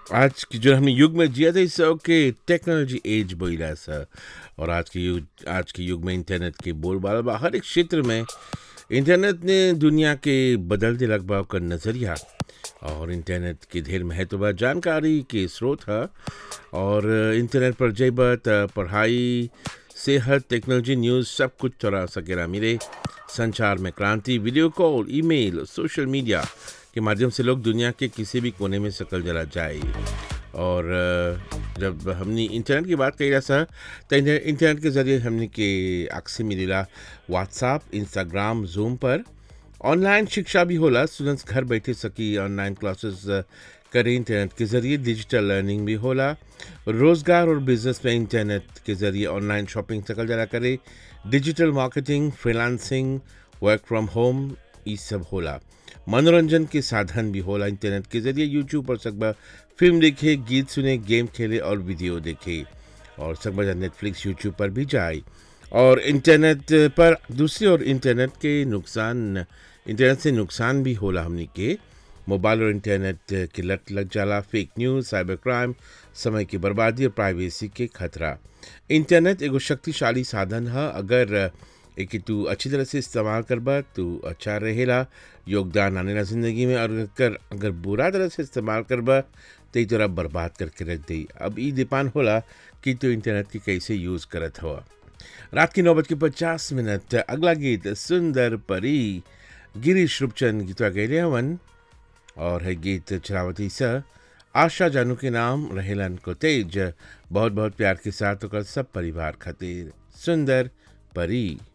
आज की जो हमने युग में जिया था इससे के टेक्नोलॉजी एज बोला सा और आज के युग आज के युग में इंटरनेट के बोलबाला बा हर एक क्षेत्र में इंटरनेट ने दुनिया के बदलते लगभग का नज़रिया और इंटरनेट के ढेर महत्व बा जानकारी के स्रोत है और इंटरनेट पर जइबा त पढ़ाई सेहत टेक्नोलॉजी न्यूज़ सब कुछ तोरा सकेला मिले संचार में क्रांति video call email social media के माध्यम से लोग दुनिया के किसी भी कोने में सकल जला जाए और अ, जब हमने इंटरनेट की बात कही सा तो इंटर- इंटरनेट के ज़रिए हमने के अक्सर मिलेला व्हाट्सअप इंस्टाग्राम जूम पर ऑनलाइन शिक्षा भी होला स्टूडेंट्स घर बैठे सकी ऑनलाइन क्लासेस करें इंटरनेट के ज़रिए डिजिटल लर्निंग भी होला रोज़गार और बिजनेस में इंटरनेट के ज़रिए ऑनलाइन शॉपिंग सकल जरा करे digital marketing freelancing work from home ये सब होला मनोरंजन के साधन भी होला इंटरनेट के ज़रिए यूट्यूब पर सकबा फिल्म देखे गीत सुने गेम खेले और वीडियो देखे और सकबा नेटफ्लिक्स यूट्यूब पर भी जाए और इंटरनेट पर दूसरी ओर इंटरनेट के नुकसान इंटरनेट से नुकसान भी होला हमनी के मोबाइल और इंटरनेट की लत लग जाला फेक न्यूज़ साइबर क्राइम समय की बर्बादी और प्राइवेसी के खतरा इंटरनेट एगो शक्तिशाली साधन है अगर एक तू अच्छी तरह से इस्तेमाल करबा तू अच्छा रहेला योगदान आनेला ज़िंदगी में और अगर अगर बुरा तरह से इस्तेमाल करबा तो ई तोरा बर्बाद करके रख दी अब ई डिपेंड होला कि तू इंटरनेट की कैसे यूज़ करत हुआ रात की नौ बज के पचास मिनट अगला गीत सुंदर परी गिरीश रूपचंद गीतवा गैले हवन और है गीत चरावती स आशा जानू के नाम रहेलन को तेज बहुत बहुत प्यार के साथ ओकर सब परिवार खातिर सुंदर परी